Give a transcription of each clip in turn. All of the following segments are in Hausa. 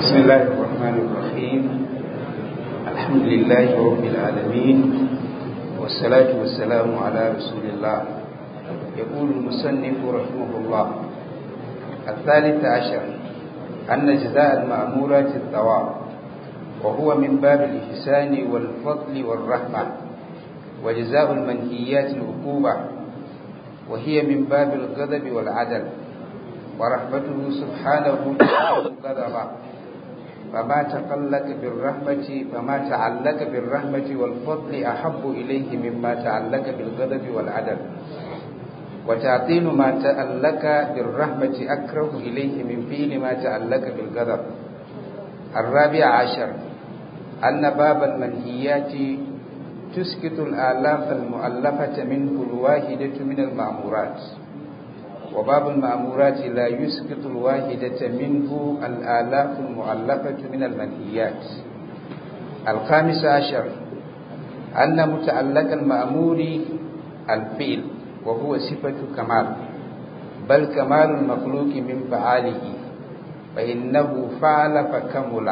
بسم الله الرحمن الرحيم الحمد لله رب العالمين والصلاة والسلام على رسول الله يقول المصنف رحمه الله الثالث عشر أن جزاء المأمورات الثواب وهو من باب الإحسان والفضل والرحمة وجزاء المنهيات العقوبة وهي من باب الغضب والعدل ورحمته سبحانه غضبا فما تقلق بالرحمة فما تعلق بالرحمة والفضل أحب إليه مما تعلق بالغضب والعدل وتعطيل ما تعلق بالرحمة أكره إليه من فعل ما تعلق بالغضب الرابع عشر أن باب المنهيات تسكت الآلاف المؤلفة منه الواحدة من المأمورات وباب المأمورات لا يسقط الواحدة منه الآلاف المؤلفة من المنهيات الخامس عشر أن متعلق المأمور الفعل وهو صفة كمال بل كمال المخلوق من فعاله فإنه فعل فكمل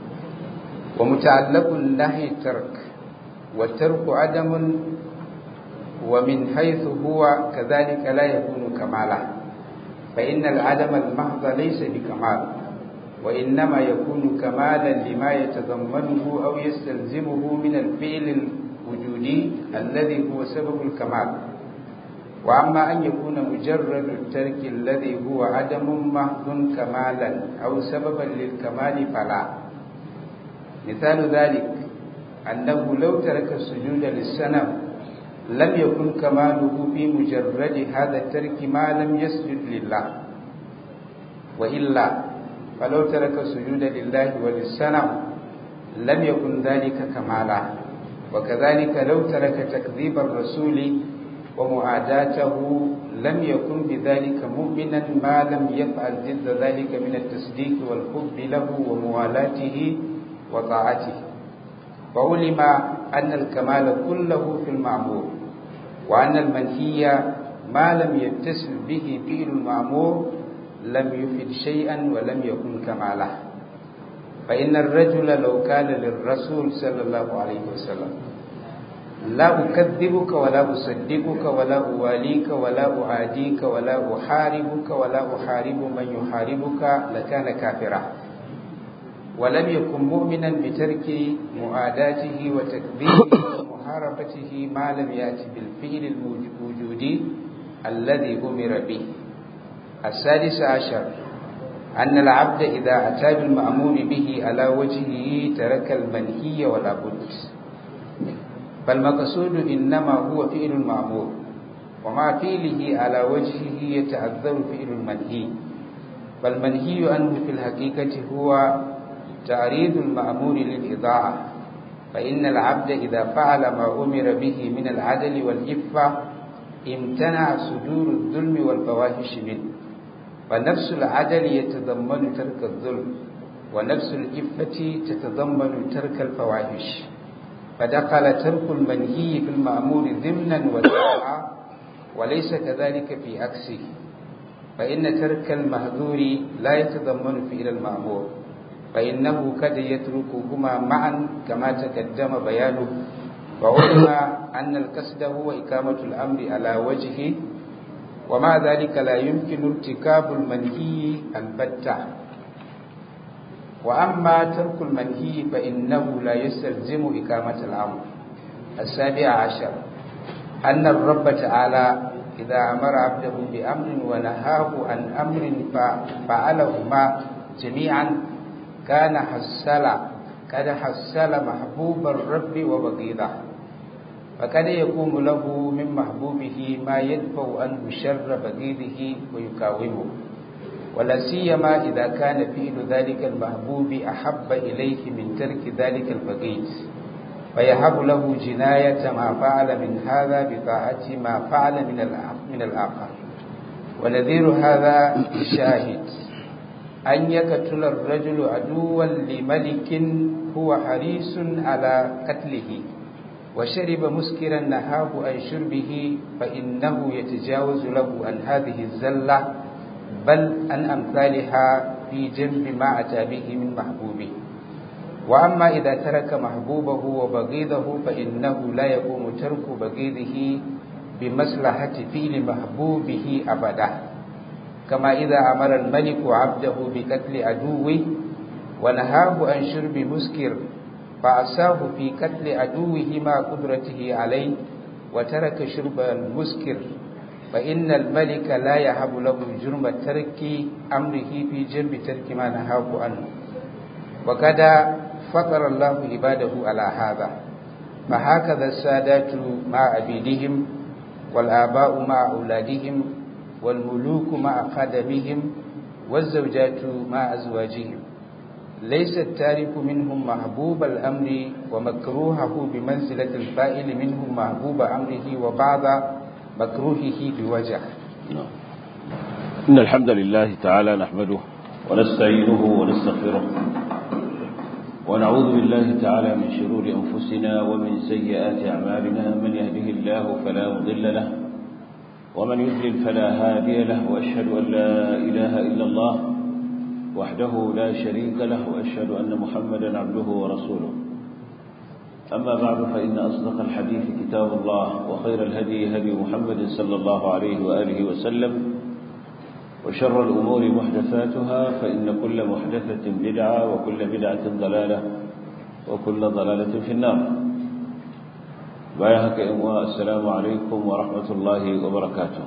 ومتعلق النهي ترك والترك عدم ومن حيث هو كذلك لا يكون كمالا فإن العدم المحض ليس بكمال وإنما يكون كمالا لما يتضمنه أو يستلزمه من الفعل الوجودي الذي هو سبب الكمال وأما أن يكون مجرد الترك الذي هو عدم محض كمالا أو سببا للكمال فلا مثال ذلك أنه لو ترك السجود للسنم لم يكن كماله في مجرد هذا الترك ما لم يسجد لله وإلا فلو ترك السجود لله وللسنم لم يكن ذلك كمالا وكذلك لو ترك تكذيب الرسول ومعاداته لم يكن بذلك مؤمنا ما لم يفعل ضد ذلك من التصديق والحب له وموالاته وطاعته وعلم أن الكمال كله في المعمور وأن المنهي ما لم يتصل به فعل المعمور لم يفد شيئا ولم يكن كماله فإن الرجل لو كان للرسول صلى الله عليه وسلم لا أكذبك ولا أصدقك ولا أواليك ولا أعاديك ولا أحاربك ولا أحارب من يحاربك لكان كافرا ولم يكن مؤمنا بترك معاداته وتكذيبه ومحاربته ما لم يأتي بالفعل الوجودي الذي أمر به السادس عشر أن العبد إذا أتى بالمأمور به على وجهه ترك المنهي ولا بد فالمقصود إنما هو فعل المأمور ومع فعله على وجهه يتعذر فعل المنهي فالمنهي عنه في الحقيقة هو تعريض المأمور للإضاعة فإن العبد إذا فعل ما أمر به من العدل والإفة امتنع صدور الظلم والفواحش منه فنفس العدل يتضمن ترك الظلم ونفس الإفة تتضمن ترك الفواحش فدخل ترك المنهي في المأمور ضمنا وطاعة وليس كذلك في عكسه فإن ترك المهذور لا يتضمن فعل المأمور فإنه قد يتركهما معا كما تقدم بيانه وعلم أن القصد هو إقامة الأمر على وجهه ومع ذلك لا يمكن ارتكاب المنهي البتة وأما ترك المنهي فإنه لا يستلزم إقامة الأمر السابع عشر أن الرب تعالى إذا أمر عبده بأمر ونهاه عن أمر فعلهما جميعا كان حسل قد حسل محبوب الرب وبغيضه فقد يقوم له من محبوبه ما يدفع عنه شر بغيضه ويقاومه ولا سيما إذا كان فعل ذلك المحبوب أحب إليه من ترك ذلك البغيض فيهب له جناية ما فعل من هذا بطاعة ما فعل من من الآخر ونذير هذا الشاهد أن يقتل الرجل عدوا لملك هو حريص على قتله وشرب مسكرا نهاه عن شربه فإنه يتجاوز له عن هذه الزلة بل عن أمثالها في جنب ما أتى به من محبوبه وأما إذا ترك محبوبه وبغيضه فإنه لا يقوم ترك بغيضه بمصلحة فعل محبوبه أبدا كما إذا أمر الملك عبده بقتل عدوه ونهاه عن شرب مسكر فعصاه في قتل عدوه مع قدرته عليه وترك شرب المسكر فإن الملك لا يهب له جرم ترك أمره في جنب ترك ما نهاه عنه وقد فطر الله عباده على هذا فهكذا السادات مع عبيدهم والآباء مع أولادهم والملوك مع خدمهم والزوجات مع أزواجهم ليس التارك منهم محبوب الأمر ومكروهه بمنزلة الفائل منهم محبوب أمره وبعض مكروهه بوجه إن الحمد لله تعالى نحمده ونستعينه ونستغفره ونعوذ بالله تعالى من شرور أنفسنا ومن سيئات أعمالنا من يهده الله فلا مضل له ومن يضلل فلا هادي له وأشهد أن لا إله إلا الله وحده لا شريك له وأشهد أن محمدا عبده ورسوله أما بعد فإن أصدق الحديث كتاب الله وخير الهدي هدي محمد صلى الله عليه وآله وسلم وشر الأمور محدثاتها فإن كل محدثة بدعة وكل بدعة ضلالة وكل ضلالة في النار بايهك إمواء السلام عليكم ورحمة الله وبركاته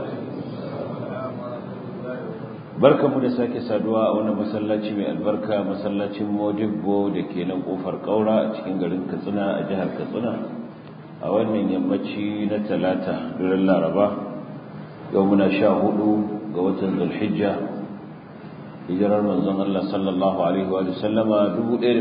barka mu da sake saduwa a wannan masallaci mai albarka masallacin modibbo da ke nan kofar kaura a cikin garin katsina a jihar katsina a wannan yammaci na talata duran laraba yau muna sha hudu ga watan zulhijja hijirar manzon Allah sallallahu alaihi wa sallama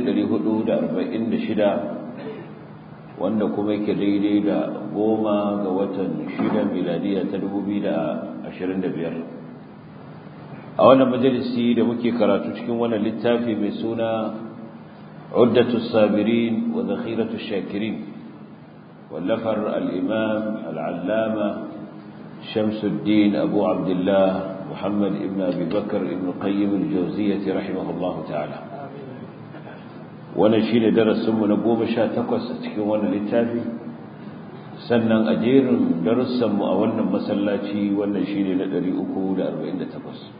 1446 wanda kuma yake daidai da goma ga watan shida miladiya ta 2025 a wannan majalisi da muke karatu cikin wannan littafi mai suna uddatu sabirin wa zakhiratu shakirin wallafar al-imam al-allama shamsuddin abu abdullah muhammad ibn abi bakr ibn qayyim al-jawziyyah rahimahullahu ta'ala wannan shine darasin mu na 18 a cikin wannan littafi sannan a jerin darussan mu a wannan masallaci wannan shine na 348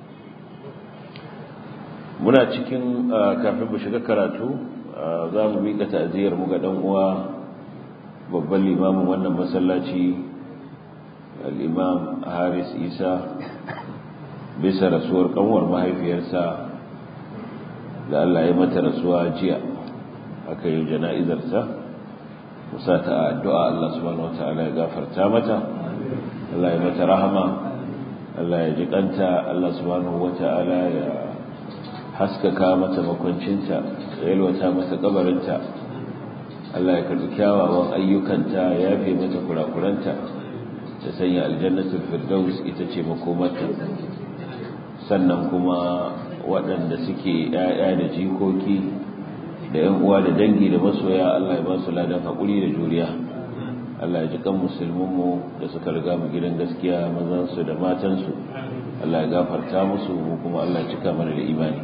muna cikin kafin mu shiga karatu za mu miƙa ta'aziyar mu ga ɗan uwa babban limamin wannan masallaci al-imam Haris Isa bisa rasuwar kanwar mahaifiyarsa da Allah ya mata rasuwa jiya aka yi jana'izarsa musa ta addu'a Allah subhanahu wataala ya gafarta mata Allah ya mata rahama Allah ya ji kanta Allah subhanahu wataala ya haskaka mata makwancinta da yalwata mata kabarinta Allah ya karbi kyawawan ayyukanta ya yafe mata kurakuranta ta sanya aljannatul firdaus ita ce makomarta sannan kuma waɗanda suke ‘ya'ya da jikoki da ‘yan uwa da dangi da masoya Allah ya ba su ladan haƙuri da juriya Allah ya ji kan musulmanmu da suka riga mu gidan gaskiya mazansu da matansu Allah ya gafarta musu mu kuma Allah ya cika mana da imani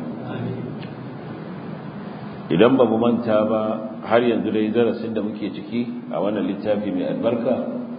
idan ba mu manta ba har yanzu dai darasin da muke ciki a wannan littafi mai albarka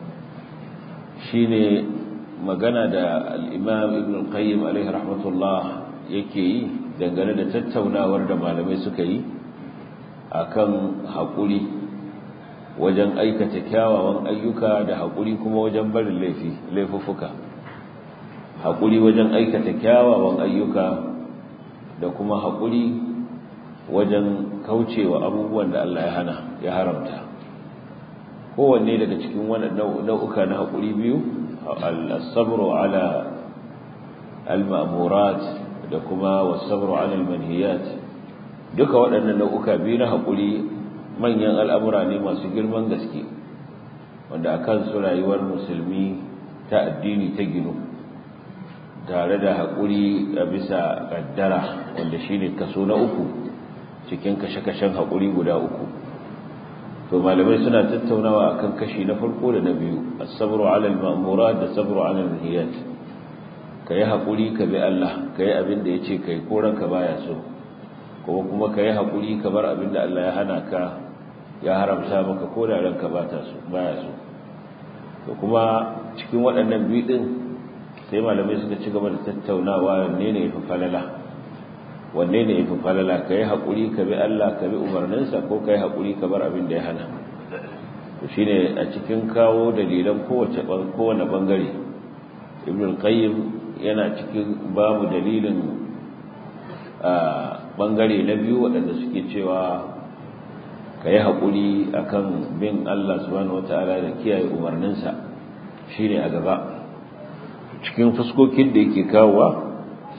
shine magana da al-Imam Ibn al-Qayyim alaihi rahmatullah yake yi dangane da tattaunawar da malamai suka yi akan haƙuri wajen aikata kyawawan ayyuka da haƙuri kuma wajen barin laifi laifuffuka haƙuri wajen aikata kyawawan ayyuka da kuma haƙuri wajen kaucewa abubuwan da Allah ya hana ya haramta kowanne daga cikin wannan nau'uka na haƙuri biyu al-sabru ala al-ma'murat da kuma was-sabru ala al-manhiyat duka waɗannan nau'uka biyu na haƙuri manyan al'amura ne masu girman gaske wanda akan su rayuwar musulmi ta addini ta ginu tare da haƙuri a bisa ƙaddara wanda shine kaso na uku cikin kashe-kashen haƙuri guda uku to malamai suna tattaunawa akan kashi na farko da na biyu as-sabru 'ala al-ma'murat da sabru 'ala al-nihiyat ka yi haƙuri ka bi Allah ka yi abin da ya ce ka yi koranka baya so kuma kuma ka yi haƙuri ka bar abin da Allah ya hana ka ya haramta maka ko da ranka baya so to kuma cikin waɗannan biyu ɗin sai malamai suka ci gaba da tattaunawa wanne ne ya fi falala wanne ne ya fi falala ka yi haƙuri ka bi Allah ka bi umarninsa ko ka yi haƙuri ka bar abin da ya hana to shi ne a cikin kawo dalilan kowane ɓangare ibn al-qayyim yana cikin babu dalilin ɓangare na biyu waɗanda suke cewa ka yi haƙuri a kan bin Allah subhanahu wata'ala da kiyaye umarninsa shi ne a gaba cikin fuskokin da yake kawowa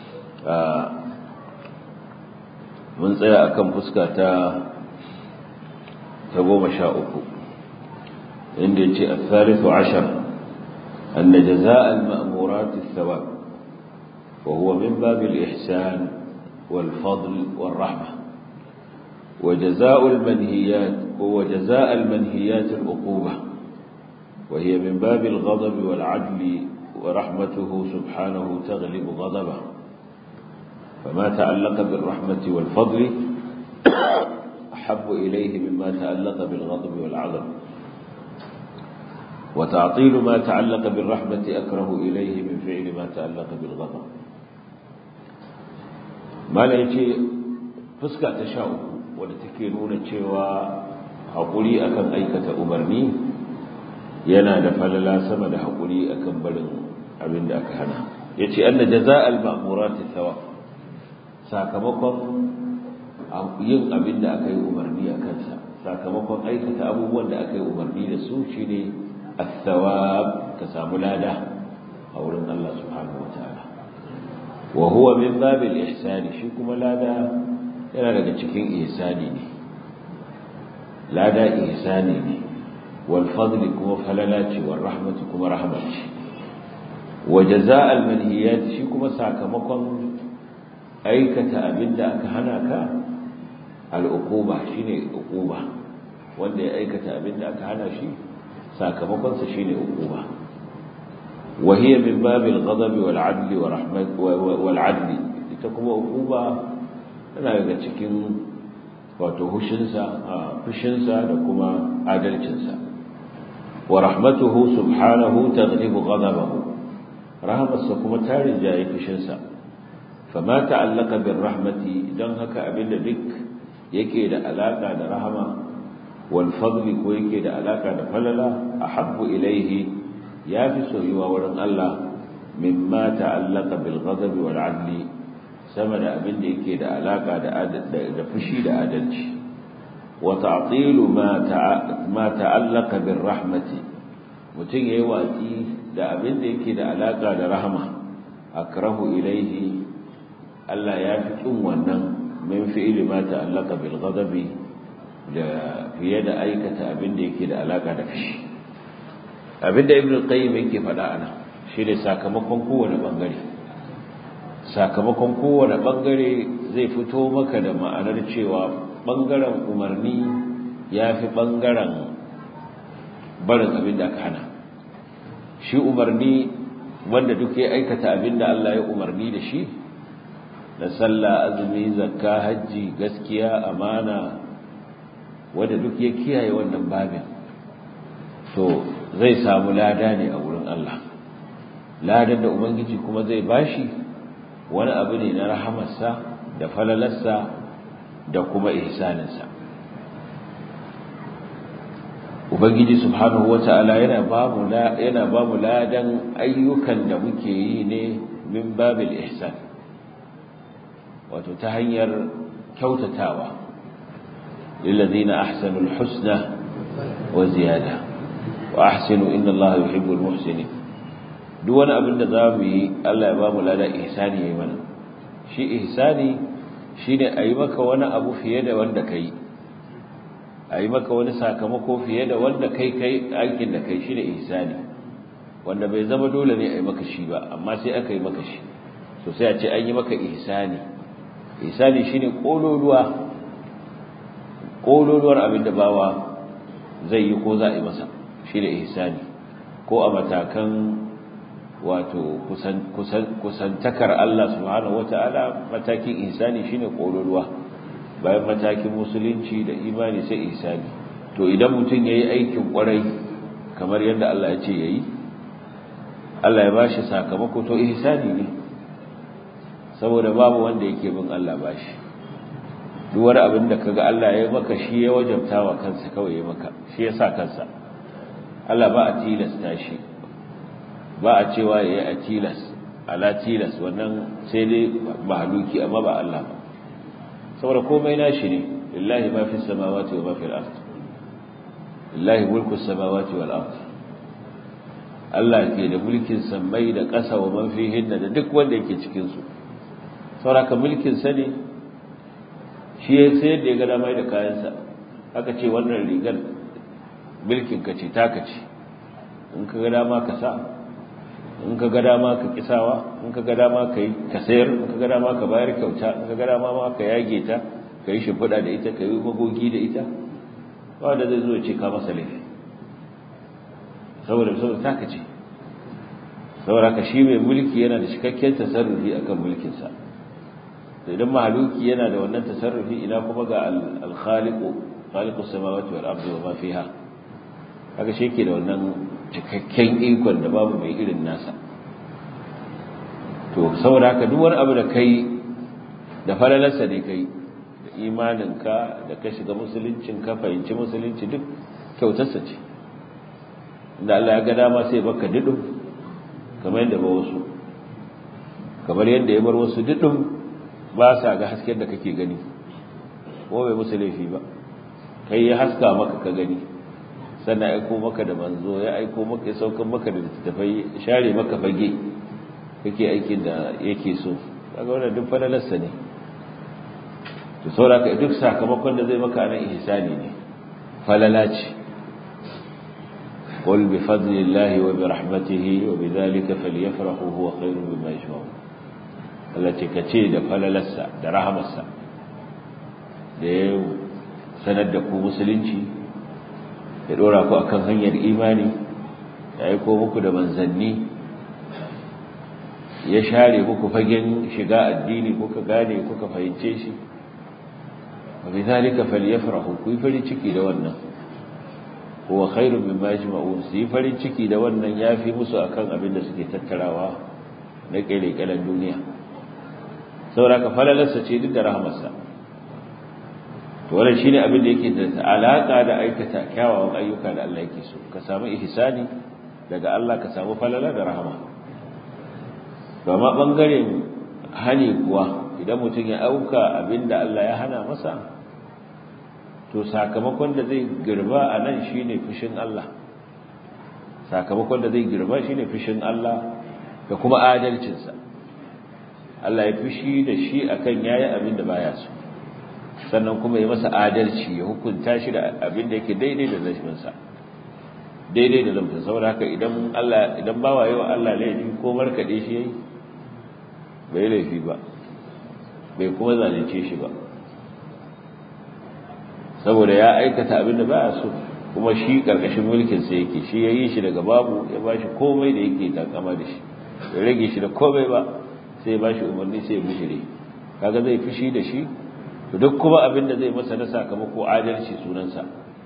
mun tsaya a kan fuska ta goma sha uku inda ya ce a tsarifu ashar أن جزاء المأمورات الثواب وهو من باب الإحسان والفضل والرحمة وجزاء المنهيات هو جزاء المنهيات العقوبة وهي من باب الغضب والعدل ورحمته سبحانه تغلب غضبه فما تعلق بالرحمة والفضل أحب إليه مما تعلق بالغضب والعدل وتعطيل ما تعلق بالرحمة أكره إليه من فعل ما تعلق بالغضب ما لا يجي فسكة تشاؤه wadda take nuna cewa haƙuri akan aikata umarni yana da falala sama da haƙuri akan barin abin da aka hana ya ce an da jaza'al ma'amurati thawa sakamakon yin abin da aka yi umarni a kansa sakamakon aikata abubuwan da aka yi umarni da su shi ne الثواب كسام لادا أولا الله سبحانه وتعالى وهو من باب الإحسان شكم لادا yana daga cikin ihsani ne lada ihsani ne wal fadli kuma falala ce wal rahmatu kuma rahma ce wa jazaa'al manhiyat shi kuma sakamakon aikata abinda aka hana ka al uquba shine uquba wanda ya aikata abinda aka hana shi sakamakon sa shine uquba wa hiya min babil ghadabi wal adli wa rahmat wal adli ita kuma uquba tana daga cikin wato hushinsa fushinsa da kuma adalcinsa wa rahmatuhu subhanahu taghlibu ghadabahu rahmatsa kuma ta rinjaye fushinsa fama ta'allaka bir rahmati dan haka abinda duk yake da alaka da rahama wal fadli ko yake da alaka da falala ahabbu ilaihi yafi soyuwa wurin Allah mimma ta'allaka bil ghadabi wal adli sama da abin da yake da alaka da fushi da adalci wa ta'tilu ma ma ta'allaka bir rahmati mutun yayi watsi da abin da yake da alaka da rahama akrahu ilaihi Allah ya fi kin wannan min fi'li ma ta'allaka bil ghadabi da fiye da aikata abin da yake da alaka da fushi abin da ibnu qayyim yake faɗa ana shine sakamakon kowane bangare sakamakon kowane bangare zai fito maka da ma'anar cewa bangaren umarni ya fi bangaren barin abin da aka hana shi umarni wanda duk ya aikata abin da Allah ya umarni da shi da sallah azumi zakka hajji gaskiya amana wanda duk ya kiyaye wannan babin to zai samu lada ne a wurin Allah ladan da ubangiji kuma zai bashi wani abu ne na rahamarsa da falalarsa da kuma ihsaninsa ubangiji subhanahu wata'ala yana bamu yana bamu ladan ayyukan da muke yi ne min babil ihsan wato ta hanyar kyautatawa lillazina ahsanul husna wa ziyada wa ahsinu inna allaha yuhibbul muhsinin duk wani abin da za mu yi Allah ya ba mu lada ihsani ya yi mana shi ihsani shi ne a yi maka wani abu fiye da wanda ka yi a yi maka wani sakamako fiye da wanda kai kai aikin da kai shi ne ihsani wanda bai zama dole ne a yi maka shi ba amma sai aka yi maka shi so sai a ce an yi maka ihsani ihsani shi ne ƙololuwa ƙololuwar abin da bawa zai yi ko za a yi masa shi ne ihsani ko a matakan wato kusantakar Allah subhanahu wata'ala matakin ihsani shine kololuwa bayan matakin musulunci da imani sai ihsani to idan mutum yayi aikin kwarai kamar yadda Allah ya ce yayi Allah ya bashi sakamako to ihsani ne saboda babu wanda yake bin Allah bashi duk wani abin da kaga Allah ya maka shi ya wajabta wa kansa kawai ya maka shi ya sa kansa Allah ba a tilasta shi ba a cewa ya yi a tilas ala tilas wannan sai dai mahaluki amma ba Allah ba saboda komai nashi ne lillahi ma fi samawati wa ma fi al-ard lillahi mulku samawati wal ard Allah ke da mulkin sammai da ƙasa wa man fihin da duk wanda yake cikin su saboda mulkin sa ne shi ya sayar da ya ga dama da kayansa aka ce wannan rigar milkin ka ce taka ce in ka ga dama ka sa in ka ga dama ka kisawa in ka ga dama ka yi ka sayar in ka ga dama ka bayar kyauta in ka ga dama ma ka yage ta ka yi shimfiɗa da ita ka yi magogi da ita ba da zai zo ce ka masa laifi saboda saboda taka ce saboda ka shi mai mulki yana da cikakken tasarrufi akan mulkinsa idan mahaluki yana da wannan tasarrufi ina kuma ga al-khaliqu khaliqus samawati wal ardi wa ma fiha kaga shi yake da wannan cikakken ikon da babu mai irin nasa to saboda haka duk wani abu da kai da falalarsa ne kai da imaninka da ka shiga musuluncin ka fahimci musulunci duk kyautarsa ce inda Allah ya ga dama sai baka didum kamar yadda ba wasu kamar yadda ya bar wasu didum ba sa ga hasken da kake gani ko bai musu laifi ba kai ya haska maka ka gani sannan aiko maka da manzo ya aiko maka ya saukan maka da littattafai share maka fage kake aikin da yake so kaga wannan duk falalarsa ne to saboda duk sakamakon da zai maka nan ihsani ne falala ce قل بفضل الله وبرحمته وبذلك فليفرحوا هو خير مما يجمعون التي كتي da falalarsa da rahamarsa da ya sanar da ku musulunci ya dora ku akan hanyar imani ya aiko muku da manzanni ya share muku fagen shiga addini kuka gane kuka fahimce shi wa bidhalika falyafrahu ku yi farin ciki da wannan huwa khairun mimma yajma'un su yi farin ciki da wannan yafi musu akan abin da suke tattarawa na kele-kelen duniya saboda ka falalarsa ce duk da rahmarsa to wannan shine abin da yake da alaka da aikata kyawawan ayyuka da Allah yake so ka samu ihsani daga Allah ka samu falala da rahama ba ma bangaren hani kuwa idan mutum ya auka abin da Allah ya hana masa to sakamakon da zai girba a nan shine fushin Allah sakamakon da zai girba shine fushin Allah da kuma adalcinsa Allah ya fushi da shi akan yayi abin da baya so sannan kuma ya masa adalci ya hukunta shi da abin da yake daidai da laifinsa daidai da laifin saboda haka idan Allah idan bawa yawa Allah laifi ko markade shi yayi bai laifi ba bai kuma zalunce shi ba saboda ya aikata abin da baya so kuma shi karkashin mulkin sa yake shi yayi shi daga babu ya bashi komai da yake takama da shi ya rage shi da komai ba sai ya bashi umarni sai ya bishire kaga zai fushi da shi to duk kuma abin da zai masa na sakamako adalci sunansa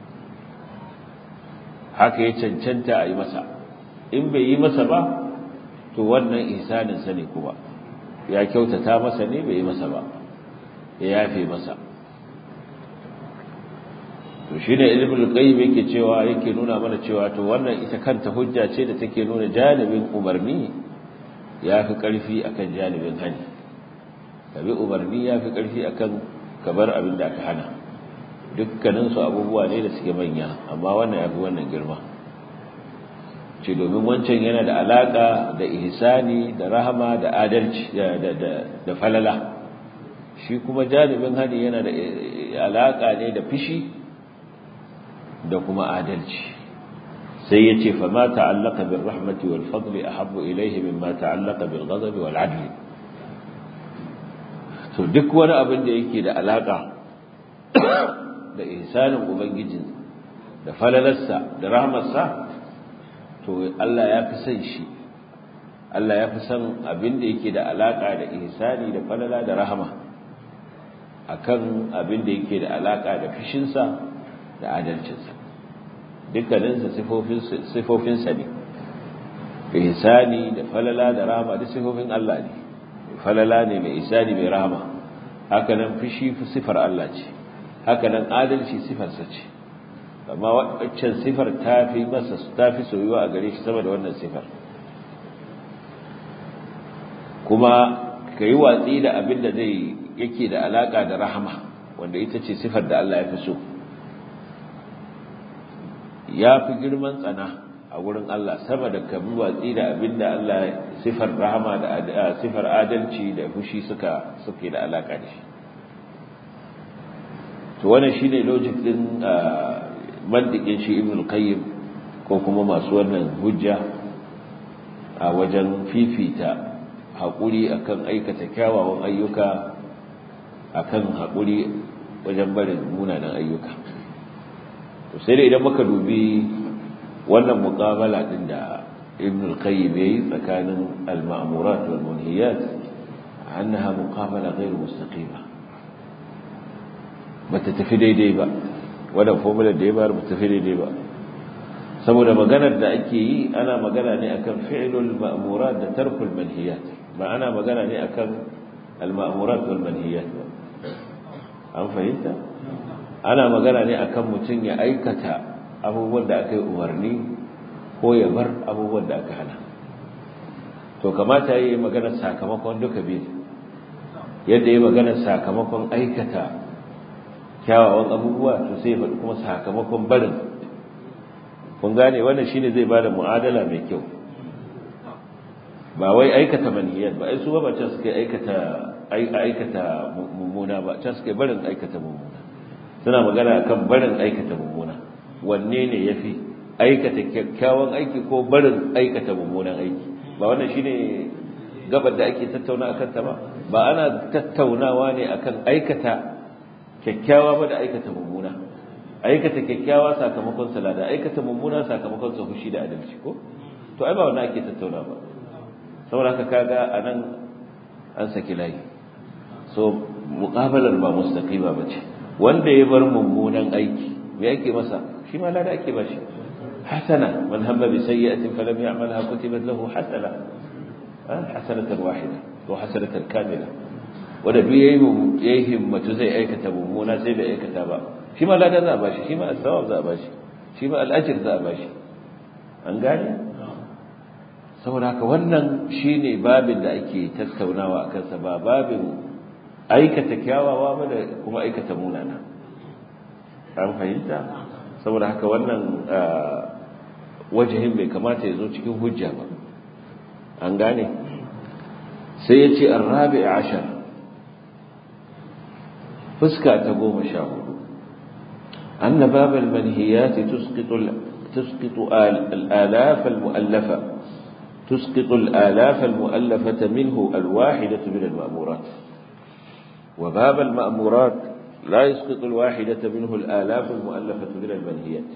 haka ya cancanta a yi masa in bai yi masa ba to wannan ihsanin sa ne kuma ya kyautata masa ne bai yi masa ba ya yafe masa to shine ilmul qayyim yake cewa yake nuna mana cewa to wannan ita kanta hujja ce da take nuna janibin umarni yafi karfi akan janibin hani kabi umarni yafi karfi akan kabar abin da aka hana dukkanin su abubuwa ne da suke manya amma wannan yafi wannan girma ce domin wancan yana da alaka da ihsani da rahama da adalci da da da falala shi kuma janibin hani yana da alaka ne da fishi da kuma adalci sai ya ce fama ta'allaka bin rahmati wal fadli ahabbu ilayhi mimma ta'allaka bil ghadabi wal adli to duk wani abin da yake da alaka da ihsanin ubangijin da falalarsa da rahmarsa to Allah ya fi son shi Allah ya fi son abin da yake da alaka da ihsani da falala da rahama akan abin da yake da alaka da fishinsa da adalcinsa dukkaninsa sifofinsa ne ihsani da falala da rahama duk sifofin Allah ne falala ne mai ihsani mai rahama haka nan fishi sifar Allah ce haka nan adalci sifarsa ce amma waccan sifar ta fi masa ta fi soyuwa a gare shi sama da wannan sifar kuma ka yi watsi da abin da zai yake da alaka da rahama wanda ita ce sifar da Allah ya fi so ya fi girman tsana a wurin Allah sama da kabi watsi da abin da Allah sifar rahama da sifar adalci da fushi suka suke da alaka da shi to wannan shine logic din mantiqin shi Ibn al-Qayyim ko kuma masu wannan hujja a wajen fifita haƙuri akan aikata kyawawan ayyuka akan haƙuri wajen barin munanan ayyuka to sai da idan muka dubi wannan muqabala din da Ibn al-Qayyim yayi tsakanin al-ma'murat wal munhiyat annaha muqabala ghayr mustaqima bata tafi daidai ba wannan formula da ya bayar bata tafi daidai ba saboda maganar da ake yi ana magana ne akan fi'lul ma'murat da tarkul manhiyat ba ana magana ne akan al-ma'murat wal manhiyat an fahimta ana magana ne akan mutum ya aikata abubuwan da aka yi umarni ko ya bar abubuwan da aka hana to kamata ya yi magana sakamakon duka biyu yadda ya magana sakamakon aikata kyawawan abubuwa to sai ya faɗi kuma sakamakon barin kun gane wannan shine zai bada mu'adala mai kyau ba wai aikata manhiyat ba ai su ba can suka aikata aikata mummuna ba can suka barin aikata mummuna suna magana akan barin aikata mummuna wanne ne yafi aikata kyakkyawan aiki ko barin aikata mummunan aiki ba wannan shine gabar da ake tattauna akan ta ba ba ana tattaunawa ne akan aikata kyakkyawa ba da aikata mummuna aikata kyakkyawa sakamakon salada aikata mummuna sakamakon sa fushi da adalci ko to ai ba wannan ake tattauna ba saboda haka kaga anan an saki layi so muqabalar ba mustaqima bace wanda ya bar mummunan aiki me yake masa shi ma lada ake bashi hasana man hamma bi sayyi'atin falam ya'malha kutibat lahu hasana hasanatan wahida wa hasanatan kamila wanda duk yayi yayi himmatu zai aikata mummuna sai bai aikata ba shi ma lada za a bashi shi ma as-sawab za a bashi shi ma al-ajr za a bashi an gane saboda haka wannan shine babin da ake tattaunawa akan sa ba babin aikata kyawawa ba da kuma aikata munana an fahimta saboda haka wannan wajihin bai kamata ya zo cikin hujja ba an gane sai ya ce arrabi ashar fuska ta goma sha hudu أن باب المنهيات تسقط تسقط الآلاف المؤلفة تسقط الآلاف المؤلفة منه الواحدة من المأمورات وباب المأمورات لا يسقط الواحدة منه الآلاف المؤلفة من المنهيات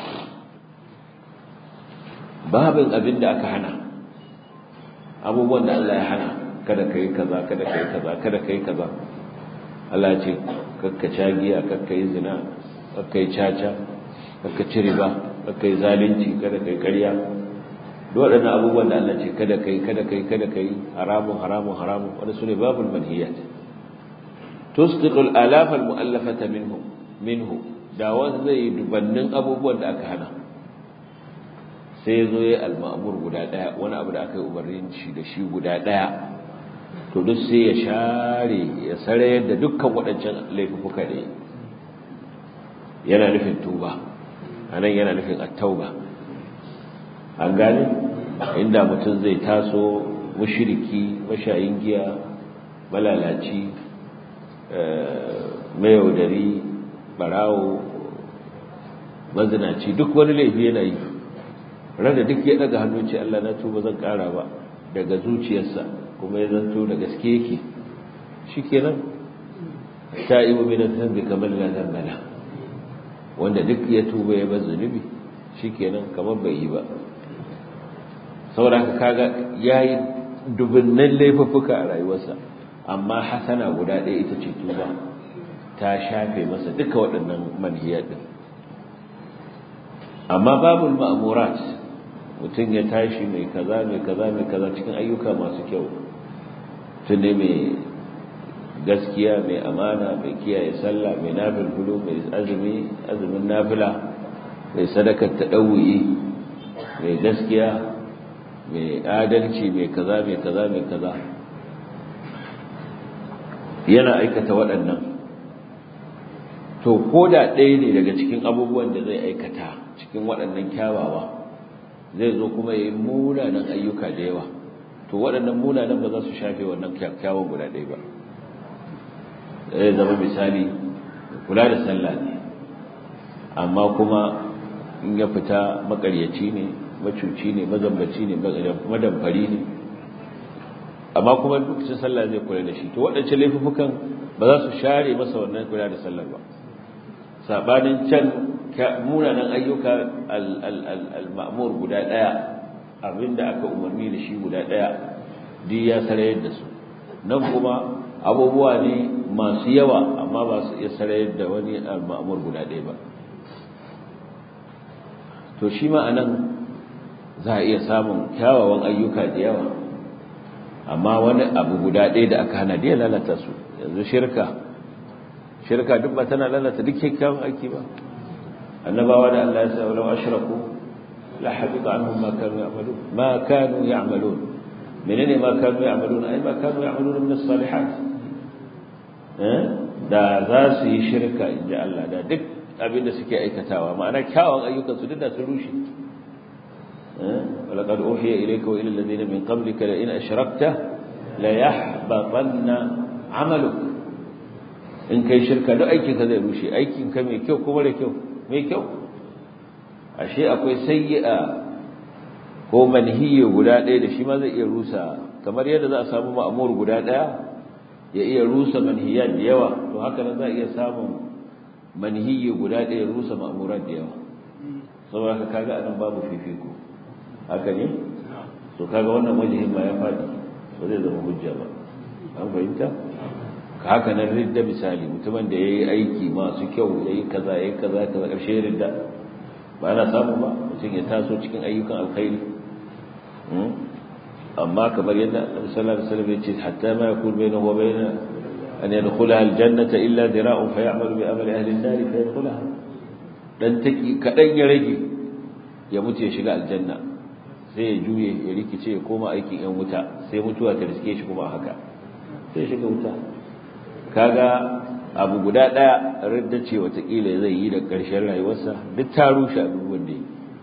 باب أبن دعك حنا أبو بند الله يحنا kada kai kaza kada kai kaza kada kai kaza Allah ce kakka cagiya kakka yi zina kakka yi caca kakka ci riba kakka yi zalunci kada kai ƙarya duk waɗannan abubuwan da Allah ce kada kai kada kai kada kai haramun haramun haramun wanda su ne babul manhiyat tusqitul alaf al mu'allafata minhu minhu da wanda zai dubannin abubuwan da aka hana sai zo yayi al ma'mur guda daya wani abu da aka yi umarnin shi da shi guda daya to duk sai ya share ya sarayar da dukkan waɗancan laifuka ne yana nufin tuba anan yana nufin at-tauba an gane inda mutum zai taso mushriki mashayin giya malalaci mayaudari barawo mazinaci duk wani laifi yana yi rada duk ya daga hannu ce Allah na tuba zan kara ba daga zuciyarsa kuma ya zanto da gaske yake shikenan ta'ibu min dhanbi kamar la dhanbala wanda duk ya tuba ya bar zunubi shikenan kamar bai yi ba saboda haka kaga yayi dubunnan laifuffuka a rayuwarsa amma hasana guda ɗaya ita ce tuba ta shafe masa duka waɗannan manhiyar din amma babul ma'murat mutum ya tashi mai kaza mai kaza mai kaza cikin ayyuka masu kyau tun ne mai gaskiya mai amana mai kiyaye sallah mai nafil bulu mai azumi azumin nafila mai sadakar taɗawuyi mai gaskiya mai adalci mai kaza mai kaza mai kaza yana aikata waɗannan to ko da ɗaya ne daga cikin abubuwan da zai aikata cikin waɗannan kyawawa zai zo kuma ya yi munanan ayyuka da yawa to waɗannan munanan ba za su shafe wannan kyawun guda ɗaya ba zai zama misali kula da sallah ne amma kuma in ya fita makaryaci ne macuci ne mazambaci ne madamfari ne amma kuma lokacin sallah zai kula da shi to waɗancan laifukan ba za su share masa wannan kula da sallar ba sabanin can munanan ayyuka al-ma'mur guda ɗaya abinda aka umarni da shi guda ɗaya duk ya sarayar da su nan kuma abubuwa ne masu yawa amma ba su iya sarayar da wani al-ma'mur guda ɗaya ba to shi ma anan za a iya samun kyawawan ayyuka da yawa amma wani abu guda ɗaya da aka hana da ya lalata su yanzu shirka shirka duk ba tana lalata duk kyakkyawan aiki ba annabawa da Allah ya sa walau ashraku la habita anhum ma kanu ya'malun ma kanu ya'malun menene ma kanu ya'malun ai ma kanu ya'malun min as-salihat eh da za su yi shirka inda Allah da duk abin da suke aikatawa ma'ana kyawun ayyukan su duk da su rushe ولقد أوحي إليك وإلى الذين من قبلك لئن أشركت ليحبطن عملك in kai shirka duk aikin ka zai rushe aikin ka mai kyau ko mara kyau mai kyau ashe akwai sayyi'a ko manhiyi guda ɗaya da shi ma zai iya rusa kamar yadda za a samu ma'amur guda ɗaya ya iya rusa manhiyat da yawa to haka nan za a iya samun manhiyi guda ɗaya rusa ma'amurat da yawa saboda haka kaga anan babu fifiko haka ne to kaga wannan wajihin ma ya faɗi ba zai zama hujja ba an fahimta ka haka nan ridda misali mutumin da ya yi aiki masu kyau ya yi kaza ya yi kaza kaza ƙarshe ya ridda ba ana samu ba mutum ya taso cikin ayyukan alkhairi amma kamar yadda annabi sallallahu alaihi wasallam ya ce hatta ma yakun bainahu wa bain an yadkhulaha aljannata illa dira'un fa ya'malu bi amali ahli an-nar fa yadkhulaha dan taki kadan ya rage ya mutu ya shiga aljanna sai ya juye ya rikice ya koma aikin yan wuta sai mutuwa ta riske shi kuma haka sai shiga wuta kaga abu guda daya radda ce watakila zai yi da ƙarshen rayuwarsa duk ta rushe abubuwan da yi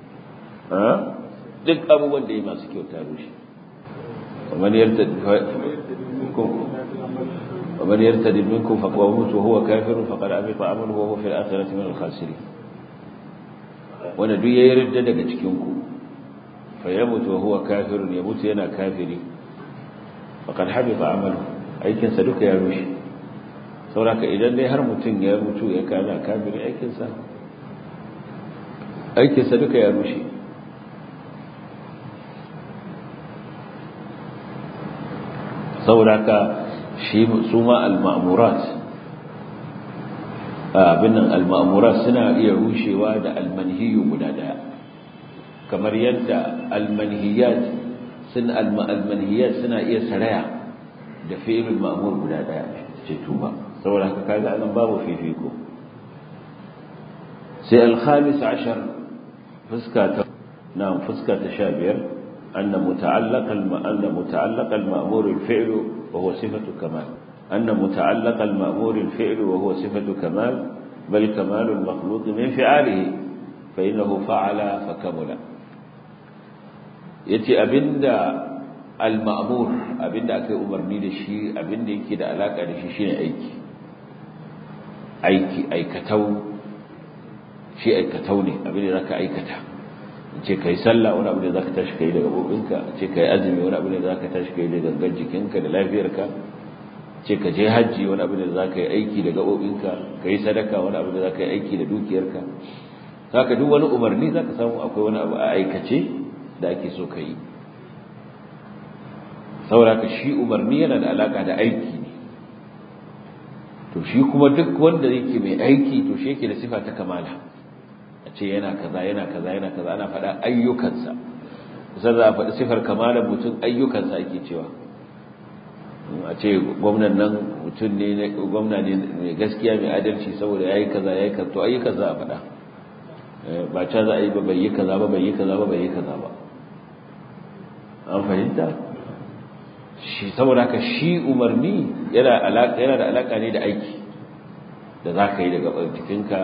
duk abubuwan da yi masu kyau ta rushe ومن يرتد منكم ومن يرتد منكم فقد وهو كافر فقد عمل عمله وهو في الآخرة من الخاسرين wanda duk yayi ridda daga cikin ku fa yamutu wa huwa kafirun yamutu yana kafiri faqad habita amalu aikin sa duka ya rushe sauraka idan dai har mutum ya mutu ya kana kafiri aikin sa aikin sa duka ya rushe sauraka shi su ma al-ma'murat abin al-ma'murat suna iya rushewa da al-manhiyu guda daya kamar yadda al-manhiyat sun al-manhiyat suna iya saraya da fi'il ma'mur guda daya ce tuba saboda haka kaga anan babu fifiko sai al-khamis ashar fuska ta na fuska ta 15 أن متعلق الم... أن متعلق المأمور الفعل وهو صفة كمال أن متعلق المأمور الفعل وهو صفة كمال بل كمال المخلوق من فعاله فإنه فعل فكمل يتي أبند المأمور أبند أكي أمرني لشي أبند يكي دا علاقة لشي شين أيكي أيكي أيكتو شي أيكتوني أبند ذاك أيكتا ce ka yi sallah wani abu da za ka tashi ka yi da gabobinka ce ka yi azumi wani abu da za ka tashi ka yi da gangan jikinka da lafiyarka ce ka je hajji wani abu da za ka yi aiki da gabobinka ka yi sadaka wani abu da za ka yi aiki da dukiyarka za ka duk wani umarni za ka samu akwai wani abu a aikace da ake so ka yi saboda ka shi umarni yana da alaka da aiki ne to shi kuma duk wanda yake mai aiki to shi yake da sifa ta kamala a ce yana kaza yana kaza yana kaza ana faɗa ayyukansa sai za a faɗi sifar kamalar mutum ayyukansa ake cewa a ce gwamnan nan mutum ne gwamna ne mai gaskiya mai adalci saboda yayi kaza yayi kaza to ayyukan za a faɗa ba ca za a yi ba bai yi kaza ba bai yi kaza ba bai yi kaza ba an fahimta shi saboda haka shi umarni yana alaka yana da alaka ne da aiki da za ka yi daga jikinka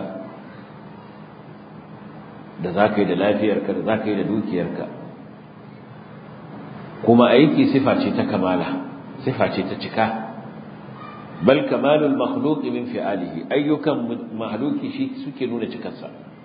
da za ka yi da lafiyarka da za ka yi da dukiyarka kuma aiki sifa ce ta kamala sifa ce ta cika bal kamalul makhluqi min fi'alihi ayyukan mahluki shi suke nuna cikarsa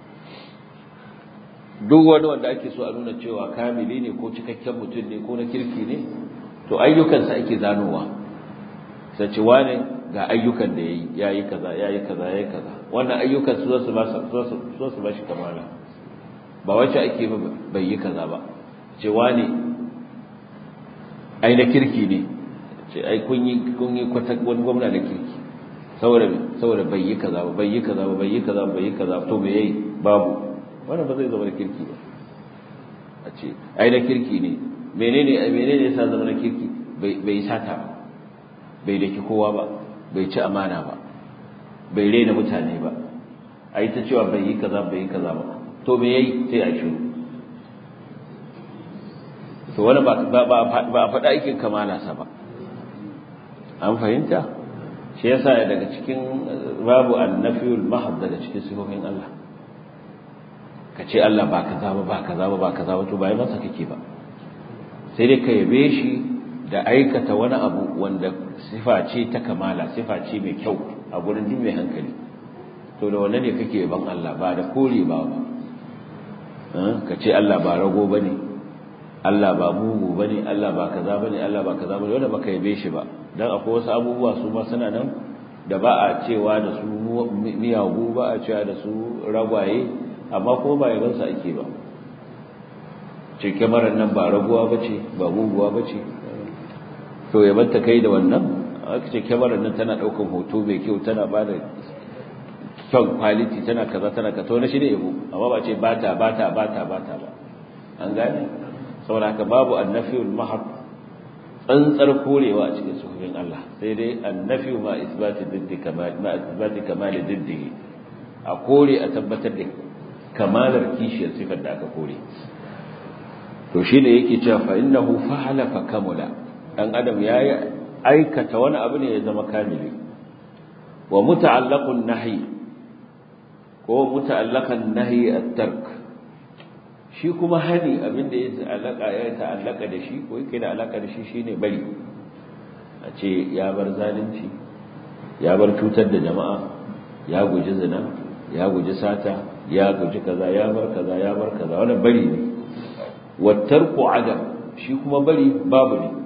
duk wani wanda ake so a nuna cewa kamili ne ko cikakken mutum ne ko na kirki ne to ayyukansa ake zanowa sai ce wane ga ayyukan da yayi yayi kaza yayi kaza yayi kaza wannan ayyukan su zasu ba su su ba shi kamala ba wacce ake bai yi kaza ba ce wane ai na kirki ne ce ai kun yi kun yi kwata wani gwamna na kirki saboda saboda bai yi kaza ba bai yi kaza ba bai yi kaza ba bai yi kaza to me yayi babu wannan ba zai zama da kirki ba a ce ai na kirki ne menene menene yasa zama na kirki bai bai sata ba bai daki kowa ba bai ci amana ba bai rena mutane ba ai ta cewa bai yi kaza bai yi kaza ba to me yayi sai a shiru to wani ba ba a faɗa aikin kamala sa ba an fahimta shi yasa daga cikin babu annafiyul mahd daga cikin sifofin Allah ka ce Allah ba kaza ba ba kaza ba ba kaza ba to ba yi masa kake ba sai dai ka yabe shi da aikata wani abu wanda sifa ce ta kamala sifa ce mai kyau a gurin duk mai hankali to da wannan ne kake yaban Allah ba da kore ba ba ka ce Allah ba rago bane Allah ba mugu bane Allah ba kaza bane Allah ba kaza bane wanda baka yabe shi ba dan akwai wasu abubuwa su ma suna nan da ba a cewa da su miyagu ba a cewa da su ragwaye amma ko ba yaban sa ake ba ce kyamarar nan ba raguwa bace ba muguwa bace to yaban ta kai da wannan aka ce kyamarar nan tana daukan hoto mai kyau tana ba da kyan quality tana kaza tana ka to na shi ne yabo amma ba ce bata bata bata bata ba an gane saboda haka babu annafiyul mahar tsantsar korewa a cikin suhufin Allah sai dai annafiyu ma isbati diddi kamal ma isbati kamal diddi a kore a tabbatar da kamalar kishiyar sifar da aka kore to shine yake cewa fa innahu fa'ala fa kamula dan adam yayi aikata wani abu ne ya zama kamili wa muta'allaqun nahi ko muta'allaqan nahi at-tark shi kuma hani abin da ya alaka ya ta'allaka da shi ko yake da alaka da shi shine bari a ce ya bar zalunci ya bar cutar da jama'a ya guji zina ya guji sata ya guji kaza ya bar kaza ya bar kaza wannan bari ne wattarku adam shi kuma bari babu ne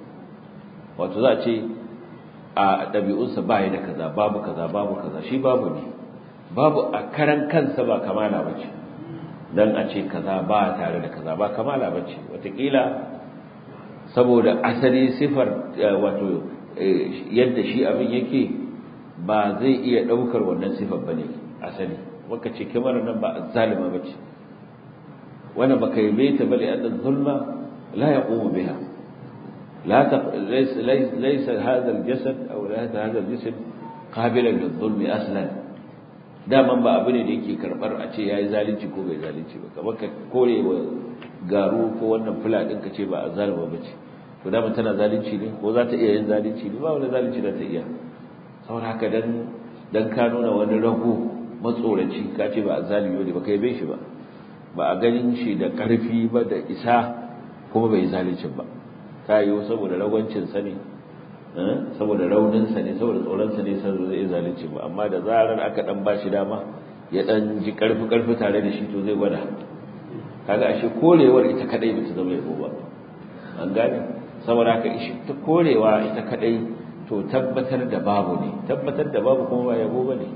wato za a ce a ɗabi'unsa ba ya da kaza babu kaza babu kaza shi babu ne babu a karan kansa ba kamala ba ce dan a ce kaza ba tare da kaza ba kamala bace watakila saboda asali sifar wato yadda shi abin yake ba zai iya daukar wannan sifar bane asali waka ce kamar nan ba zalima bace wannan baka yi baita bale annan zulma la yaqumu biha لا تق... ليس ليس ليس هذا الجسد او ليس هذا الجسم قابلا للظلم اصلا daman ba abu ne da yake karbar a ce yayi zalunci ko bai zalunci ba kamar ka kore wa garu ko wannan fula din ka ce ba a zalima bace to daman tana zalunci ne ko za ta iya yin zalunci ne ba wani zalunci da ta iya saboda haka dan dan ka nuna wani rago matsoraci ka ce ba a zalimi ne ba kai bai shi ba ba a ganin shi da karfi ba da isa kuma bai zalunci ba ta yi saboda ragwancin sa ne saboda rauninsa ne saboda tsoronsa ne sai zai zalunci ba amma da zarar aka dan bashi dama ya dan ji karfi karfi tare da shi to zai gwada kaga ashe korewar ita kadai bata zama yabo ba an gane saboda haka ishi ta korewa ita kadai to tabbatar da babu ne tabbatar da babu kuma ba yabo bane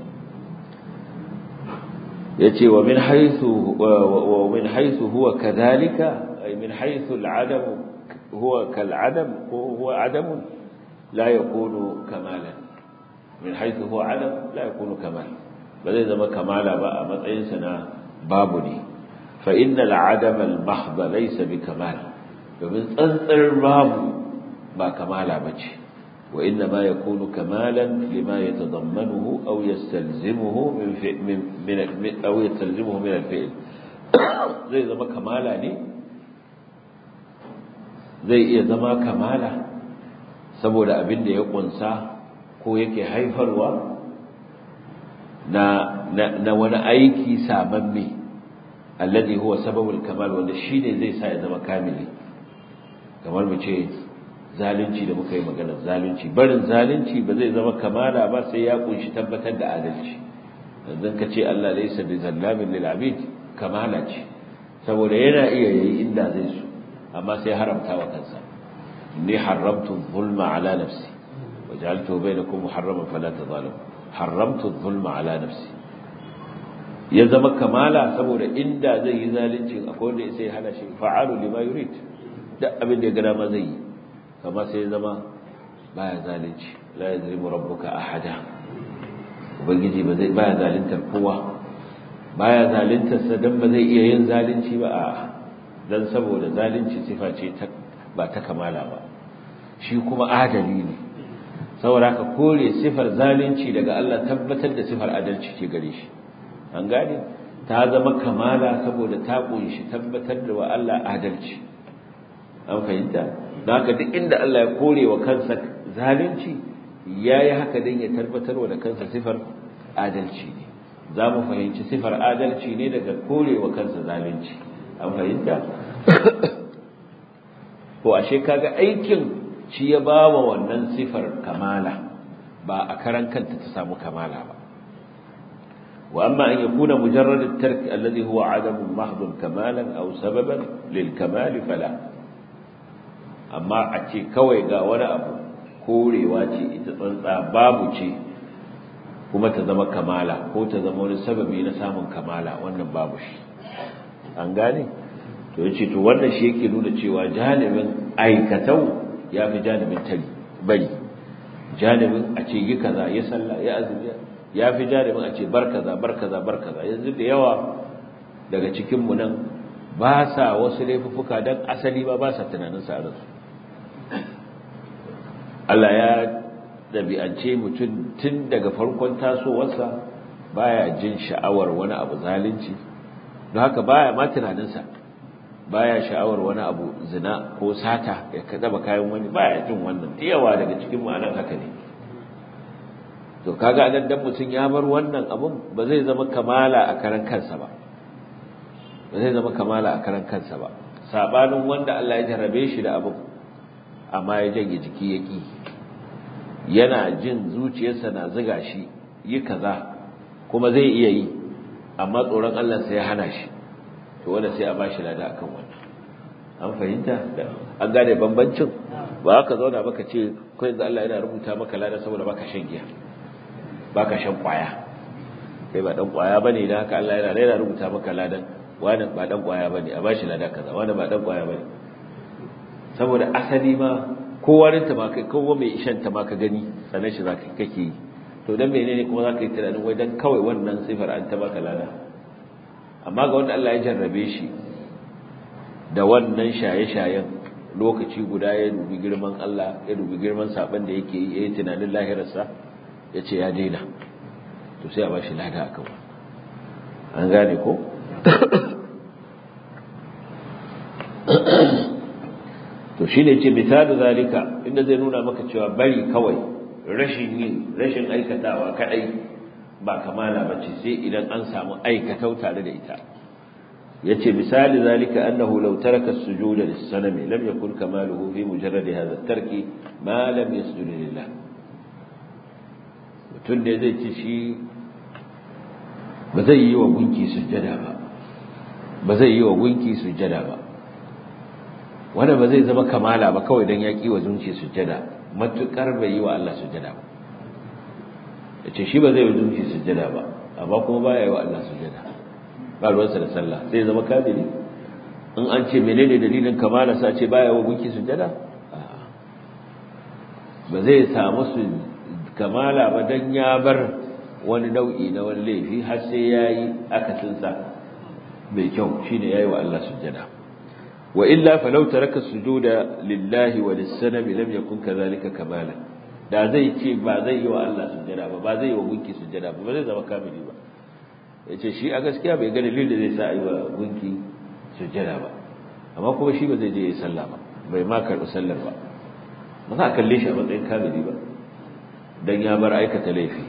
yace wa min haythu wa min haythu huwa kadhalika ay min haythu al-adam huwa kal adam ko huwa adam la yakunu kamalan min haythu huwa adam la yakunu kamal ba zai zama kamala ba a matsayin sa na babu ne fa innal adam al mahdh laysa bi kamal domin tsantsar babu ba kamala bace وإنما يكون كمالا لما يتضمنه أو يستلزمه من, من, من أو يستلزمه من الفعل زي زما كمالا ne zai iya zama kamala saboda abin da ya kunsa ko yake haifarwa na na wani aiki sabamme alladhi huwa sababul kamal wanda shine zai sa ya zama kamili kamar mu ce zalunci da muka yi maganar zalunci barin zalunci ba zai zama kamala ba sai ya kunshi tabbatar da adalci yanzu ka ce Allah laysa bi zallamin lil abid kamala ce saboda yana iya yayi inda zai so amma sai haramta wa kansa ni haramtu zulma ala nafsi wa ja'altu bainakum muharraman fala tadhalimu haramtu zulma ala nafsi ya zama kamala saboda inda zai yi zalunci akwai wanda sai hana shi fa'alu lima yurid duk abin da ya ga dama zai yi kama sai zama baya zalunci la yazlimu rabbuka ahada ubangiji ba zai baya zaluntar kowa baya zaluntar sa dan ba zai iya yin zalunci ba a dan saboda zalunci sifa ce ta ba ta kamala ba shi kuma adali ne saboda haka kore sifar zalunci daga Allah tabbatar da sifar adalci ce gare shi an gane ta zama kamala saboda ta kunshi tabbatar da wa Allah adalci an fahimta don haka duk inda Allah ya kore wa kansa zalunci ya yi haka don ya tabbatar wa da kansa sifar adalci ne za mu fahimci sifar adalci ne daga kore wa kansa zalunci an fahimta ko ashe kaga aikin shi ya ba wa wannan sifar kamala ba a karan kanta ta samu kamala ba وأما أن يكون مجرد الترك الذي هو عدم محض كمالا أو سببا للكمال فلا amma a ce kawai ga wani abu korewa ce ita tsantsa babu ce kuma ta zama kamala ko ta zama wani sababi na samun kamala wannan babu shi an gane to yace to wannan shi yake nuna cewa janibin aikatau ya fi janibin tali bari janibin a ce yi kaza ya sallah ya azumi ya fi janibin a ce bar kaza bar kaza bar kaza yanzu da yawa daga cikin mu nan ba sa wasu laifuffuka dan asali ba ba sa tunanin sa a ransu Allah ya dabi'ance mutum tun daga farkon tasowarsa baya jin sha'awar wani abu zalunci don haka baya ma tunaninsa baya sha'awar wani abu zina ko sata ya kada ba kayan wani baya jin wannan yawa daga cikin ma'anar haka ne to kaga anan dan mutum ya bar wannan abun ba zai zama kamala a karan kansa ba ba zai zama kamala a karan kansa ba sabanin wanda Allah ya jarrabe shi da abun amma ya janye jiki ya ƙi yana jin zuciyarsa na ziga shi yi kaza kuma zai iya yi amma tsoron Allah sai ya hana shi to wanda sai a bashi lada akan wannan an fahimta da an gane bambancin ba ka zauna baka ce ko yanzu Allah yana rubuta maka lada saboda baka shan giya baka shan kwaya kai ba dan kwaya bane dan haka Allah yana yana rubuta maka ladan wani ba dan kwaya bane a bashi lada kaza wani ba dan kwaya bane saboda asali ma kowa rinta ma kai kowa mai ishan ta ma ka gani sanan shi zaka kake yi to dan menene kuma zaka yi tunanin wai dan kawai wannan sifar an ta baka lada amma ga wanda Allah ya jarrabe shi da wannan shaye-shayen lokaci guda ya dubi girman Allah ya dubi girman saban da yake yi yayin tunanin lahirarsa ya ce ya daina to sai a ba shi lada akan an gane ko to shi ne ce misalu zalika inda zai nuna maka cewa bari kawai rashin yi rashin aikatawa kadai ba kamala bace sai idan an samu aikatau tare da ita yace misali zalika annahu law taraka as-sujuda lis-sanami lam yakun kamaluhu fi mujarrad hadha at-tarki ma lam yasjud lillah mutun da zai ci shi ba zai yi wa gunki sujjada ba ba zai yi wa gunki sujjada ba wanda ba zai zama kamala ba kawai dan ya ki wa zunci sujjada matukar bai yi wa Allah sujjada ba yace shi ba zai yi zunci sujjada ba amma kuma baya yi wa Allah sujjada ba ruwansa da sallah sai zama kafiri in an ce menene dalilin kamala sa ce baya wa gunki sujada ba zai samu su kamala ba dan ya bar wani nau'i na wani laifi har sai yayi akasinsa mai kyau shine yayi wa Allah sujada wa illa falau taraka sujuda lillahi wa lis-sanami lam yakun kadhalika kamalan da zai ce ba zai yi wa Allah sujada ba ba zai yi wa gunki sujada ba ba zai zama kamili ba yace shi a gaskiya bai ga dalilin da zai sa yi wa gunki sujada ba amma kuma shi ba zai je yi sallah ba bai ma karɓi sallar ba ba za a kalle shi a matsayin kamili ba dan ya bar aikata laifi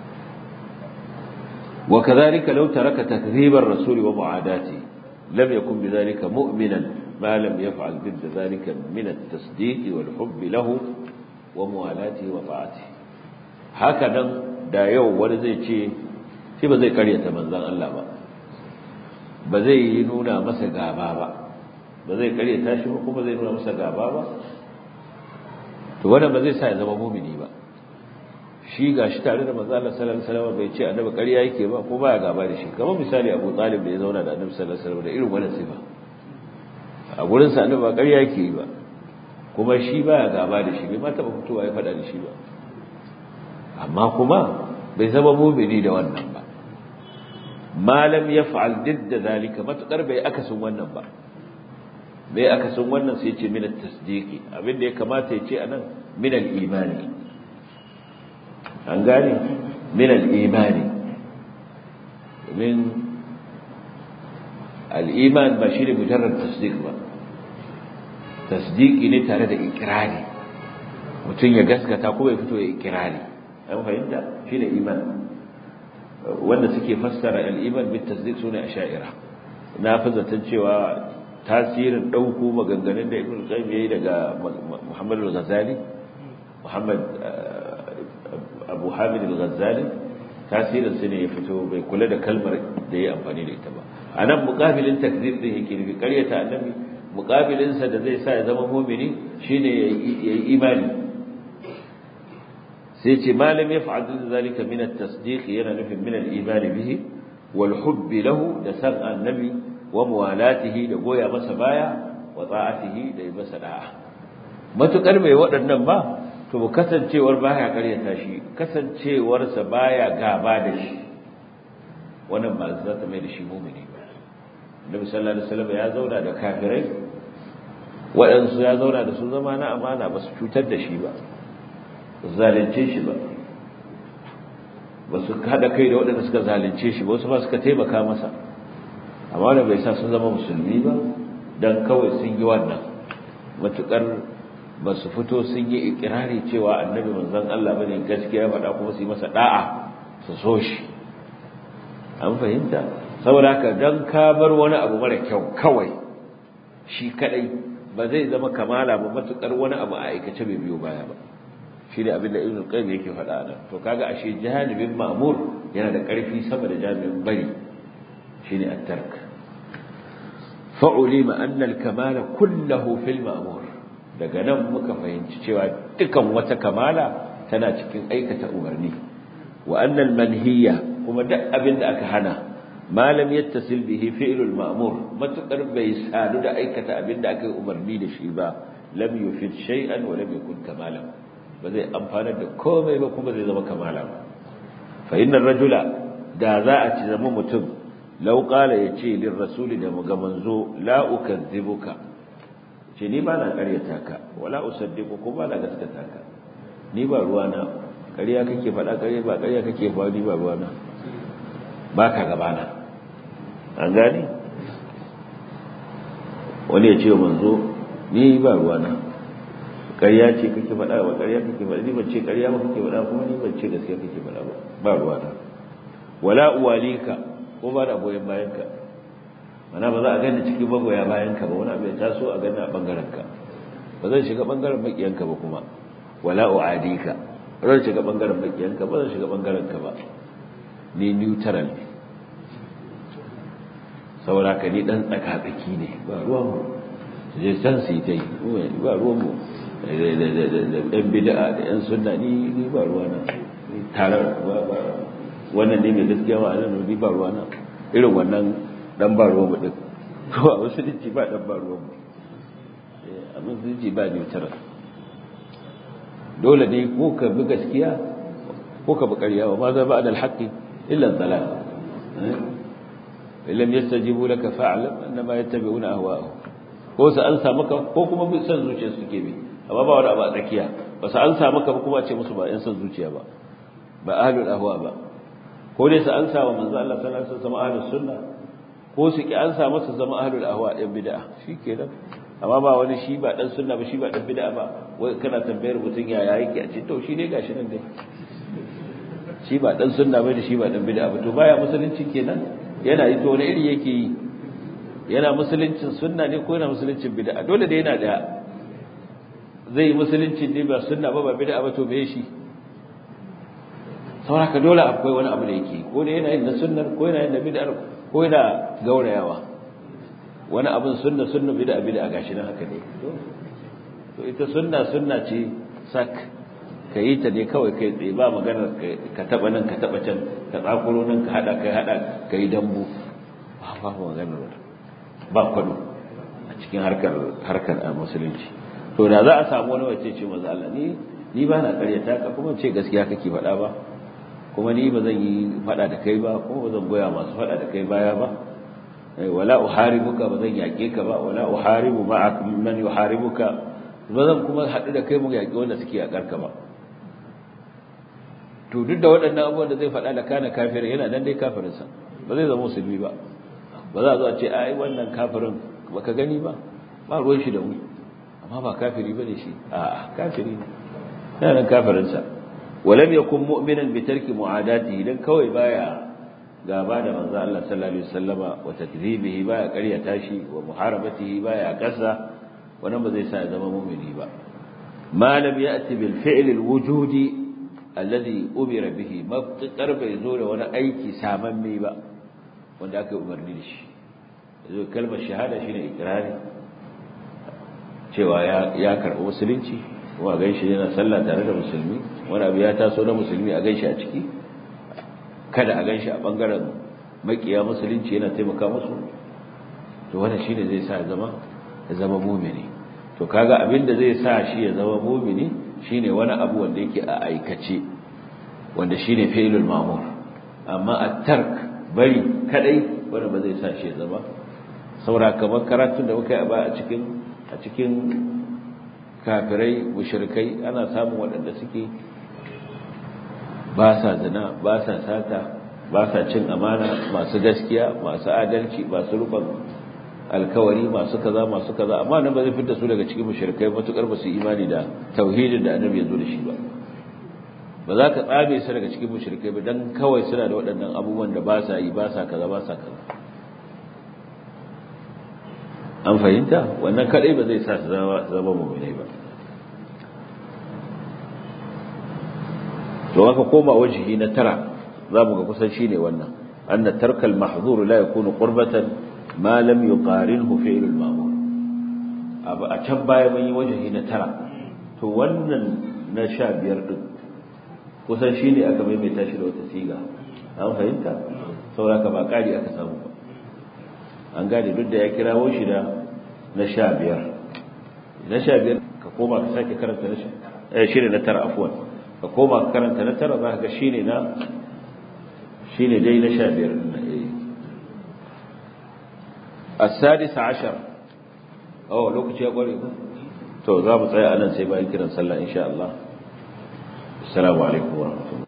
وكذلك لو ترك تكذيب الرسول ومعاداته لم يكن بذلك مؤمنا ما لم يفعل ضد ذلك من التصديق والحب له وموالاته وطاعته هكذا da yau wani zai ce shi ba zai karyata manzon Allah ba ba zai yi nuna masa gaba ba ba zai karyata shi ba kuma zai nuna masa gaba ba to wannan ba zai sa ya zama mumini ba shi ga shi tare da manzo Allah sallallahu alaihi wasallam bai ce annabi ƙarya yake ba ko baya gaba da shi kamar misali Abu Talib da ya zauna da annabi sallallahu alaihi wasallam da irin wannan sifa a gurin sa annabi ba ƙarya yake yi ba kuma shi baya gaba da shi bai ma taba fitowa ya faɗa da shi ba amma kuma bai zama mu'mini da wannan ba malam yaf'al didda zalika matukar bai akasin wannan ba bai akasin wannan sai ce min at-tasdiqi abinda ya kamata ya ce anan min al-imani an gane min al'imani domin al'iman ba shi ne mujarrar tasdik ba tasdiki ne tare da ikirari mutum ya gaskata kuma ya fito ya ikirari an fahimta shi ne iman wanda suke fassara al'iman bin tasdik su ne a sha'ira na fi zaton cewa tasirin ɗauko maganganun da ibn qayyim yayi daga muhammadu ghazali muhammad abu hamid al-ghazali tasirin su ne ya fito bai kula da kalmar da ya amfani da ita ba a nan muƙabilin takzir din yake nufi ƙaryata annabi muƙabilinsa da zai sa ya zama mumini shine ya yi imani sai ce malam ya fa'al da zalika min at-tasdiq yana nufin min al-iman bihi wal hubbi lahu da san annabi wa muwalatihi da goya masa baya wa ta'atihi da yi masa da'a matukar mai waɗannan ba to kasancewar baya karyata shi kasancewarsa baya gaba da shi wannan ba za ta mai da shi mumini ba Annabi sallallahu alaihi wasallam ya zauna da kafirai waɗansu ya zauna da su zama na amana ba su cutar da shi ba zalunce shi ba ba su haɗa kai da waɗanda suka zalunce shi ba wasu ba suka taimaka masa amma wanda bai sa sun zama musulmi ba dan kawai sun yi wannan matukar ba su fito sun yi ikirari cewa annabi manzon Allah bane gaskiya faɗa kuma su yi masa da'a su so shi an fahimta saboda haka dan ka bar wani abu mara kyau kawai shi kadai ba zai zama kamala ba matukar wani abu a aikace bai biyo baya ba shi ne abin da ibn qayyim yake faɗa nan to kaga ashe janibin ma'mur yana da ƙarfi sama da janibin bari shine at-tark fa'ulima anna al-kamala kullahu fil ma'mur daga nan muka fahimci cewa dukan wata kamala tana cikin aikata umarni wa annal manhiya kuma duk abin da aka hana malam yattasil bihi fi'lul ma'mur matukar bai sadu da aikata abin da aka yi umarni da shi ba lam yufid shay'an wa lam yakun kamalan ba zai amfana da komai ba kuma zai zama kamala ba fa innar rajula da za a ci zama mutum law qala yace lir rasuli da ga manzo la ukazzibuka ce ni ba na ƙaryata ka wala usaddiqu ko ba na gaskata ka ni ba ruwana ƙarya kake faɗa ƙarya ba ƙarya kake ba ni ba ruwana ba ka gabana an gani wani ya ce wa manzo ni ba ruwana ƙarya ce kake faɗa ba ƙarya kake faɗa ni ban ce ƙarya ba kake faɗa kuma ni ban ce gaskiya kake faɗa ba ba ruwana wala uwalika ko ba da goyon bayan ka mana ba za a gani cikin magoya bayan ka ba wani abu ya taso a gani a bangaren ka ba zan shiga bangaren makiyan ka ba kuma wala uadika ba zan shiga bangaren makiyan ka ba zan shiga bangaren ka ba ni neutral ne saboda ka ni dan tsaka tsaki ne ba ruwan mu je san su yi ta yi ba ruwan mu da yan bid'a da yan sunna ni ni ba ruwana tare ba ba wannan ne mai gaskiya ba nan ni ba ruwana irin wannan dan ba ruwan mu din to a musulunci ba dan ba ruwan mu a musulunci ba neutral dole ne ko ka bi gaskiya ko ka bi ƙarya wa ma za ba da alhaƙi illa dalal illam yastajibu laka fa'lam annama yattabi'una ahwa'ahum ko su an sa maka ko kuma bi san zuciya suke bi amma ba wani abu a tsakiya ba su an sa maka ba kuma ce musu ba yan san zuciya ba ba ahlul ahwa ba ko dai su an sa wa manzo Allah sallallahu alaihi wasallam ahlus sunna ko su ki an sa masa zama ahlul ahwa yan bid'a shikenan amma ba wani shi ba dan sunna ba shi ba dan bid'a ba wai kana tambayar mutun ya ya yake a ce to shi ne gashi nan dai shi ba dan sunna ba da shi ba dan bid'a ba to baya musulunci kenan yana yi to wani iri yake yi yana musuluncin sunna ne ko yana musuluncin bid'a dole da yana daya zai yi musuluncin ne ba sunna ba ba bid'a ba to me shi sauraka dole akwai wani abu da yake ko da yana yin na sunnar ko yana yin na bid'ar ko yana gaurayawa wani abin sunna sunna bid'a bid'a gashi nan haka ne to ita sunna sunna ce sak ka yi ta ne kawai kai tsaye ba maganar ka taba nan ka taba can ka tsakuro nan ka hada kai hada ka yi dambu ba ba maganar ba kwado a cikin harkar harkar a musulunci to da za a samu wani wace ce manzo Allah ni ni ba na karyata ka kuma ce gaskiya kake faɗa ba kuma ni ba zan yi faɗa da kai ba kuma ba zan goya masu faɗa da kai baya ba wala uharibuka ba zan yaƙe ka ba wala uharibu ma'ak man yuharibuka ba zan kuma haɗu da kai mu yaƙi wanda suke yaƙar ka ba to duk da waɗannan abubuwan da zai faɗa da kana kafir yana nan dai kafirinsa ba zai zama musulmi ba ba za a zo a ce ai wannan kafirin baka gani ba ba ruwan shi da mu amma ba kafiri bane shi a kafiri ne yana nan kafirinsa walam yakun mu'minan bi tarki mu'adatihi dan kawai baya gaba da manzo Allah sallallahu alaihi wasallama wa takdhibihi baya ƙaryata shi wa muharabatihi baya kasa wannan ba zai sa ya zama mu'mini ba ma lam ya'ti bil fi'l al wujudi alladhi umira bihi mabtakar bai zo da wani aiki samamme ba wanda aka umarni da shi zo kalmar shahada shine ikrari cewa ya ya karɓi musulunci kuma gan shi yana sallah tare da musulmi wani abu ya taso na musulmi a gan shi a ciki kada a gan shi a bangaren makiya musulunci yana taimaka musu to wannan shine zai sa zama ya zama mumini to kaga abin da zai sa shi ya zama mumini shine wani abu wanda yake a aikace wanda shine fi'lul ma'mur amma at-tark bari kadai wanda ba zai sa shi ya zama saura kamar karatun da muka yi a cikin a cikin kafirai mushrikai ana samun waɗanda suke ba sa zina ba sa sata ba sa cin amana masu gaskiya masu adalci masu rufin alkawari masu kaza masu kaza amma nan ba zai fitar su daga cikin mushrikai matukar ba su imani da tauhidin da annabi ya zo da shi ba ba za ka tsabe su daga cikin mushrikai ba dan kawai suna da waɗannan abubuwan da ba sa yi ba sa kaza ba sa kaza an fahimta wannan kadai ba zai sa su zama zama mu'minai ba to aka koma wajihi na tara zamu ga kusan shine wannan anna tarkal mahzur la yakunu qurbatan ma lam yuqarinhu fi'l al-ma'mur abu a can baya mun yi wajihi na tara to wannan na sha biyar din kusan shine aka maimaita shi da wata siga an fahimta saboda ba kari aka samu ba an gane duk da ya kirawo shi da na sha biyar na sha biyar ka koma ka sake karanta na eh shine na tara afwan ka koma ka karanta na tara za ka ga shine na shine dai na sha biyar din nan eh السادس عشر أو لوك شيء أقول تو ذا بطيء أنا سيبا يمكن أن صلى إن شاء الله السلام عليكم ورحمة الله